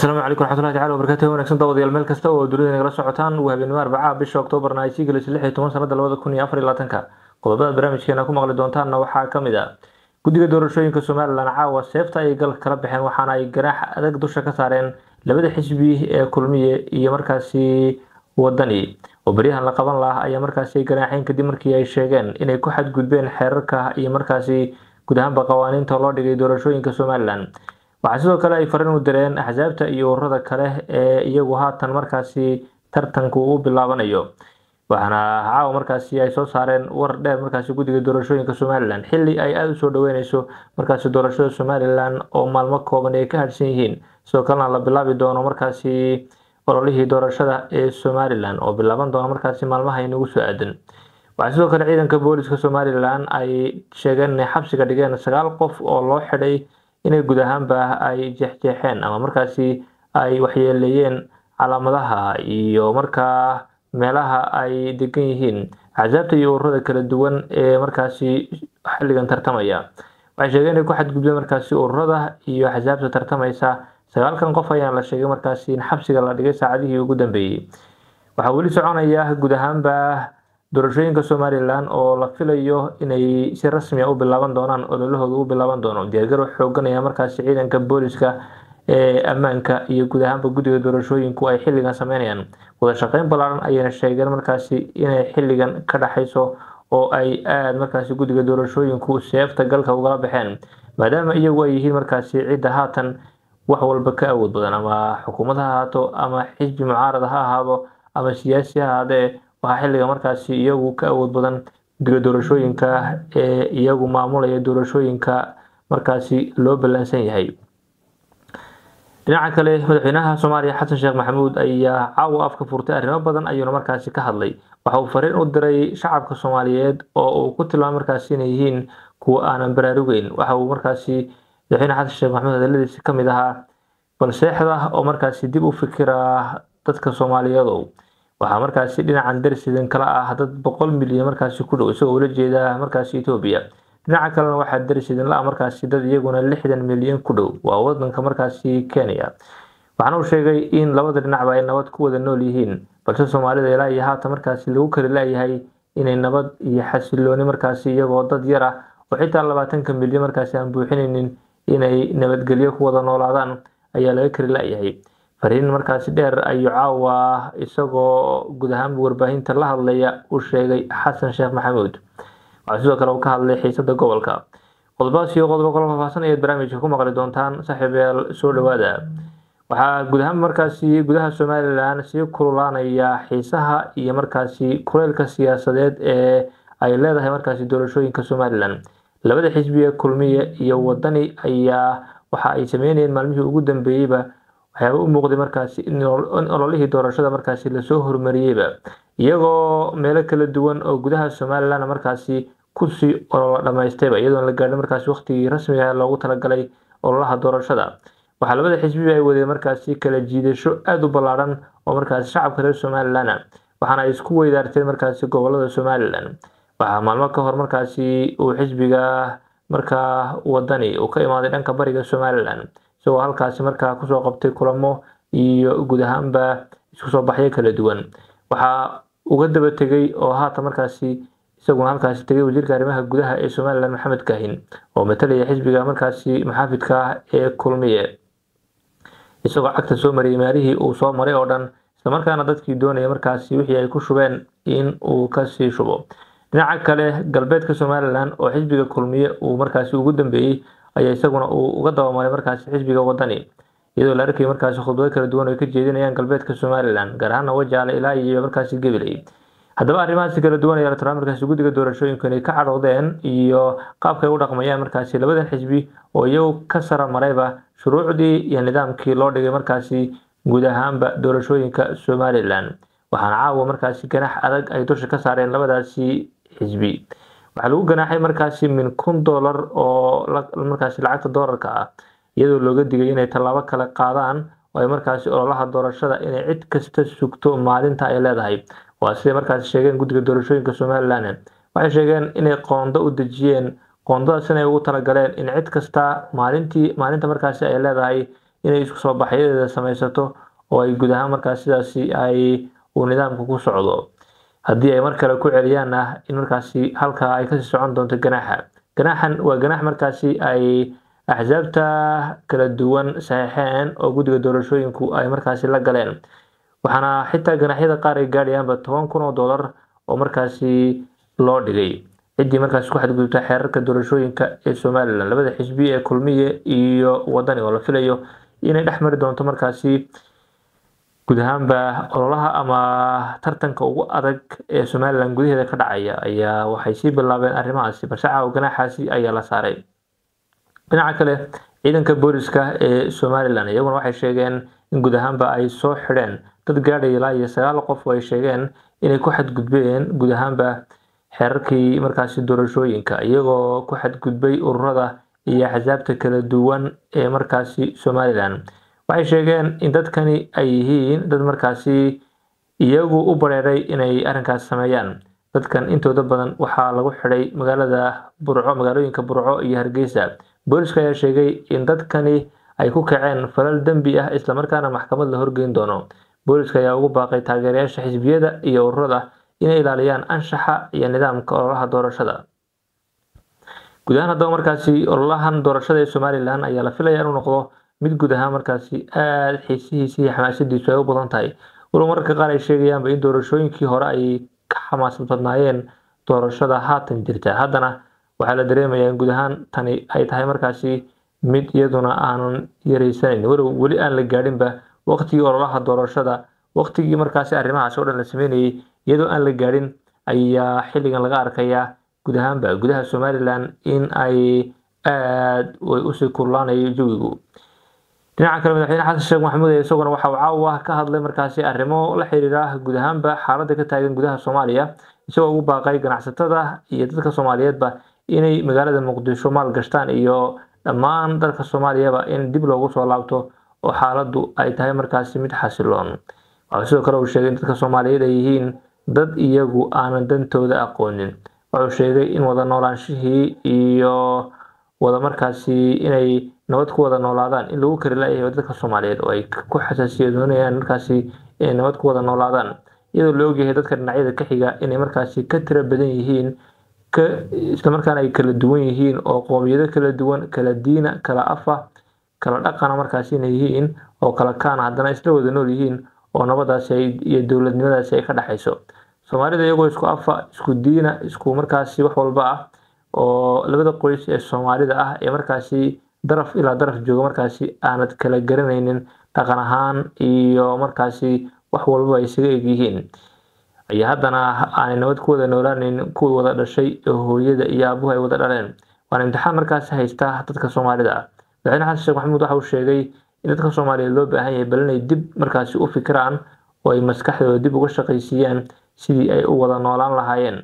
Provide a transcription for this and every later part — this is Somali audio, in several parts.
asalaamu calaykum raxmatullahi tacala wabarakatuh wanaagsan daawadayaal meel kasta oo dunida nagala socotaan waa habeenimo arbacaha bisha oktoobarna ay sii gelisay lix iyo toban sanada labada kun iyo afar iyo labaatanka qodobada barnaamijkeena ku maqli doontaanna waxaa ka mid ah guddiga doorashooyinka somalilan caawa seefta ayay galka kala baxeen waxaana ay ganaax adag dusha ka saareen labada xisbi ee kulmiye iyo markaasi wadani oo beryahan la qaban lahaa ayaa markaasi ay ganaaxeen kadib markii ay sheegeen inay ku xadgudbeen xeerarka iyo markaasi guud ahaanba qawaaniinta loo dhigay doorashooyinka somalilan waxaa sidoo kale ay fariin u direen axsaabta iyo ururada kale ee iyagu haatan markaasi tartanku u bilaabanayo waxaana caawa markaasi ay soo saareen war dheer markaasi guddiga doorashooyinka somalilan xili ay aada usoo dhaweyneyso markaasi doorashada somalilan oo maalmo kooban ay ka hadhsan yihiin sidoo kalena la bilaabi doono markaasi ololihii doorashada ee somalilan oo bilaaban doono markaasi maalmaha inagu soo aadan waxaa sidoo kale ciidanka booliska somalilan ay sheegeen inay xabsiga dhigeen sagaal qof oo loo xidhay inay guud ahaanba ay jeexjeexeen ama markaasi ay waxyeeleeyeen calaamadaha iyo markaa meelaha ay degan yihiin axsaabta iyo ururada kala duwan ee markaasi xilligan tartamaya waxay sheegeen inay ku xadgudbeen markaasi ururada iyo axsaabta tartamaysa sagaalkan qof ayaa la sheegay markaasi in xabsiga la dhigay saacadihii ugu dambeeyey waxaa weli soconaya guud ahaanba doorashooyinka somalilan oo la filayo inay si rasmiya u bilaaban doonaan ololahooda u bilaaban doono diyaargarow xoogan ayaa markaasi ciidanka booliska ee ammaanka iyo guud ahaanba guddiga doorashooyinku ay xilligan sameynayaan wada shaqeyn ballaaran ayayna sheegeen markaasi inay xilligan ka dhaxayso oo ay aada markaasi guddiga doorashooyinku seefta galka ugala baxeen maadaama iyagu ay yihiin markaasi cidda haatan wax walba ka awood badan ama xukuumad ha ahaato ama xisbi mucaarada ha ahaado ama siyaasi ha ahaadee waxaa xilliga markaasi iyagu ka awood badan guddiga doorashooyinka ee iyagu maamulaya doorashooyinka markaasi loo ballansan yahay dhinaca kale madaxweynaha soomaaliya xasan sheekh maxamuud ayaa caawa afka furtay arrimo badan ayuuna markaasi ka hadlay waxa uu fariin u diray shacabka soomaaliyeed oo uu ku tilmaamay markaasi inay yihiin kuwa aanan baraarugeyn waxa uu markaasi madaxweyne xasan sheekh maxamuud hadaladiisi ka mid ahaa balseexda oo markaasi dib u fikira dadka soomaaliyeedow waxaa markaasi dhinacan darsidan kala ah dad boqol milyan markaasi ku dhow isagoo ula jeeda markaasi etoobiya dhinaca kalena waxaa darsidan la-a markaasi dad iyaguna lixdan milyan ku dhow waa wadanka markaasi kenya waxaana uu sheegay in labada dhinacba ay nabad ku wada nool yihiin balse soomaalida ilaa iyo haatan markaasi lagu kari laayahay inay nabad iyo xasilooni markaasi iyagoo dad yar ah oo xitaa labaatanka milyan markaasi aan buuxinaynin inay nabadgelyo ku wada noolaadaan ayaa laga kari laayahay fariin markaasi dheer ayuu caawa isagoo guud ahaanba warbaahinta la hadlaya u sheegay xasan sheekh maxamuud waxaa sidoo kale uu ka hadlay xiisada gobolka qodobadaas iyo qodobo kala faahfaahsan ayaad barnaamijka ku maqli doontaan saaxiibayaal soo dhawaada waxaa guud ahaan markaasi gudaha somalilan sii kululaanaya xiisaha iyo markaasi kuleylka siyaasadeed ee ay leedahay markaasi doorashooyinka somalilan labada xisbi ee kulmiye iyo wadani ayaa waxa ay sameynayeen maalmihii ugu dambeeyeyba waxyaaba u muuqday markaasi in ololihii doorashada markaasi lasoo horumariyeyba iyagoo meelo kala duwan oo gudaha somalilan markaasi kusii ololo dhamaystayba iyadoon la gaadhin markaasi waqtigii rasmiga loogu talagalay ololaha doorashada waxaa labada xisbiba ay wadeen markaasi kala jiidasho aada u ballaaran oo markaasi shacabka reer somalilan waxaana ay isku weydaarteen markaasi gobolada somalilan waxaa maalmo ka hor markaasi uu xisbiga markaa wadani uu ka imaaday dhanka bariga somalilan isagoo halkaasi markaa kusoo qabtay kulamo iyo guud ahaanba isku soo baxyo kala duwan waxaa uga daba tegay oo haatan markaasi isaguna halkaasi tegay wasiirka arrimaha gudaha ee somalilan maxamed kaahin oo matalaya xisbiga markaasi maxaafidka ah ee kulmiye isagoo cagta soo mariyay maalihii uu soo maray oo dhan islamarkaana dadkii doonaya markaasi wixii ay ku shubeen in uu kasii shubo dhinaca kale galbeedka somalilan oo xisbiga kulmiye uu markaasi ugu dambeeyey ayaa isaguna uu uga dabamaray markaasi xisbiga wadani iyadoo la arkayay markaasi khudbado kala duwan oo ay ka jeedinayaan galbeedka somalilan gaar ahaana wajaale ilaa iyo markaasi gabiley haddaba arrimahaasi kala duwan ayaa la tiraa markaasi guddiga doorashooyinku inay ka cadhoodeen iyo qaabkay u dhaqmayaan markaasi labadan xisbi oo iyagu ka sara marayba shuruucdii iyo nidaamkii loo dhigay markaasi guud ahaanba doorashooyinka somalilan waxaana caawa markaasi ganax adag ay dusha ka saareen labadaasi xisbi waxaa lagu ganaaxay markaasi min kun dollar oo markaasi lacagta doolarka ah iyadoo looga digay inay tallaabo kale qaadaan oo ay markaasi ololaha doorashada inay cid kasta sugto maalinta ay leedahay waa siday markaasi sheegeen guddiga doorashooyinka somalilan waxay sheegeen inay qoondo u dejiyeen qoondadaas inay ugu talagaleen in cid kasta maalintii maalinta markaasi ay leedahay inay isku soo baxyadeeda samaysato oo ay guud ahaan markaas sidaasi ay uu nidaamka ku socdo haddii ay mar kale ku celiyaanna in markaasi halkaa ay kasii socon doonto ganaaxa ganaaxan waa ganaax markaasi ay axsaabta kala duwan saxiixeen oo guddiga doorashooyinku ay markaasi la galeen waxaana xitaa ganaaxyada qaar ay gaadhayaanba toban kun oo dollar oo markaasi loo dhigay ciddii markaasi ku xadgudubta xeerarka doorashooyinka ee somalilan labada xisbi ee kulmiye iyo wadani oo la filayo inay dhex mari doonto markaasi guud ahaanba ololaha ama tartanka ugu adag ee somalilan gudaheeda ka dhacaya ayaa waxay sii bilaabeen arrimahaasi balse caawa ganaaxaasi ayaa la saaray dhinaca kale ciidanka booliska ee somalilan iyaguna waxay sheegeen in guud ahaanba ay soo xidheen dad gaadhaya ilaa iyo sagaal qof oo ay sheegeen inay ku xadgudbeen guud ahaanba xeerarkii markaasi doorashooyinka iyagoo ku xadgudbay ururada iyo axsaabta kala duwan ee markaasi somalilan waxay sheegeen in dadkani ay yihiin dad markaasi iyagu u bareeray inay arrinkaas sameeyaan dadkan intooda badan waxaa lagu xidhay magaalada burco magaalooyinka burco iyo hargeysa booliska ayaa sheegay in dadkani ay ku kaceen falal dembi ah islamarkaana maxkamad la horgeyn doono booliska ayaa ugu baaqay taageerayaasha xisbiyada iyo ururada inay ilaaliyaan anshaxa iyo nidaamka ololaha doorashada guud ahaan haddaba markaasi ololahan doorashada ee somalilan ayaa la filaya inuu noqdo mid guud ahaan markaasi aada xiisihiisa iyo xamaasadiisu ay u badan tahay walow mararka qaar ay sheegayaanba in doorashooyinkii hore ay ka xamaasad badnaayeen doorashada haatan jirta haddana waxaa la dareemayaa in guud ahaan tani ay tahay markaasi mid iyaduna aanan yareysanayn walow weli aan la gaadhinba waqtigii ololaha doorashada waqtigii markaasi arrimahaas oo dhan la sameynayay iyadoo aan la gaadhin ayaa xilligan laga arkayaa guud ahaanba gudaha somalilan in ay aada way usii kurlaanayo jawigu dhinaca kale madaxweyne xasan sheekh maxamuud ee isaguna waxa uu caawa ka hadlay markaasi arrimo la xiriira guud ahaanba xaaladda ka taagan gudaha soomaaliya isagoo ugu baaqay ganacsatada iyo dadka soomaaliyeedba inay magaalada muqdisho maal gashtaan iyo dhammaan dalka soomaaliyaba in dib loogu soo laabto oo xaaladdu ay tahay markaasi mid xasiloon waxaa sidoo kale uu sheegay in dadka soomaaliyeed ay yihiin dad iyagu aanan dantooda aqoonin wuxuu sheegay in wada noolaanshihii iyo wada markaasi inay nabad ku wada noolaadaan in lagu kari layahay dadka soomaaliyeed oo ay ku xasaasiya doonayaan markaasi inay nabad ku wada noolaadaan iyadoo la ogyahay dadka dhinacyada ka xiga inay markaasi ka tiro badan yihiin ka islamarkaana ay kala duwan yihiin oo qoomiyado kala duwan kala diina kala afa kala dhaqana markaasi inay yihiin oo kala kaana haddana isla wada nool yihiin oo nabadaasi iyo dowladnimadaasi ay ka dhexayso soomaalida iyagoo isku afa isku diina isku markaasi wax walba ah oo labada qoys ee soomaalida ah ee markaasi daraf ilaa daraf jooga markaasi aanad kala garanaynin dhaqan ahaan iyo markaasi wax walba ay isaga eg yihiin ayaa haddana aanay nabad ku wada noolaanayn kuwii wada dhashay oo hooyada iyo aabuhu ay wada dhaleen waana imtixaan markaasi haysta dadka soomaalida ah madaxweyne xasan sheekh maxamuud waxa uu sheegay in dadka soomaaliyeed loo baahan yahay bal inay dib markaasi u fikiraan oo ay maskaxdooda dib uga shaqaysiiyaan sidii ay u wada noolaan lahaayeen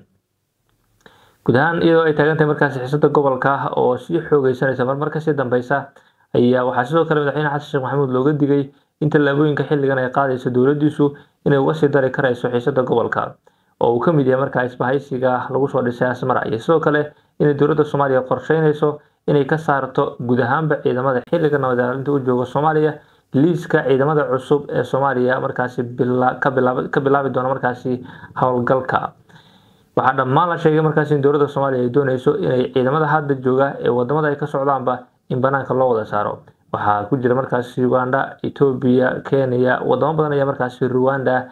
guud ahaan iyadoo ay taagan tahay markaasi xiisada gobolka oo sii xoogeysanaysa marmar kasii dambeysa ayaa waxaa sidoo kale madaxweyne xasan sheekh maxamuud looga digay in tallaabooyinka xilligan ay qaadayso dowladdiisu inay uga sii dari karayso xiisada gobolka oo uu ka mid yahay markaa isbahaysiga lagu soo dhisay asmara iyo sidoo kale inay dowladda soomaaliya qorsheynayso inay ka saarto guud ahaanba ciidamada xilliga nabad ilaalinta u jooga soomaaliya liiska ciidamada cusub ee soomaaliya markaasi ka bilaabi doona markaasi howlgalka waxaa dhammaan la sheegay markaasi in dowladda soomaaliya ay dooneyso inay ciidamada hadda jooga ee wadamada ay ka socdaanba in banaanka loo wada saaro waxaa ku jira markaasi uganda etoobiya kenya wadamo badan ayaa markaasi rwanda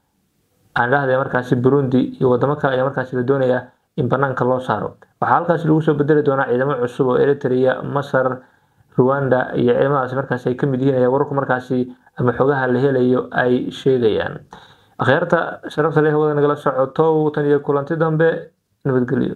aan dhahday markaasi burundi iyo wadamo kale ayaa markaasi la doonaya in banaanka loo saaro waxaa halkaasi lagu soo bedeli doonaa ciidamo cusub oo eritrea masar rwanda iyo ciidamadaasi markaasi ay ka mid yihiin ayaa wararku markaasi ama xogaha la helayo ay sheegayaan akhyaarta sharafta leh wada nagala socoto tan iyo kulanti dambe nabadgelyo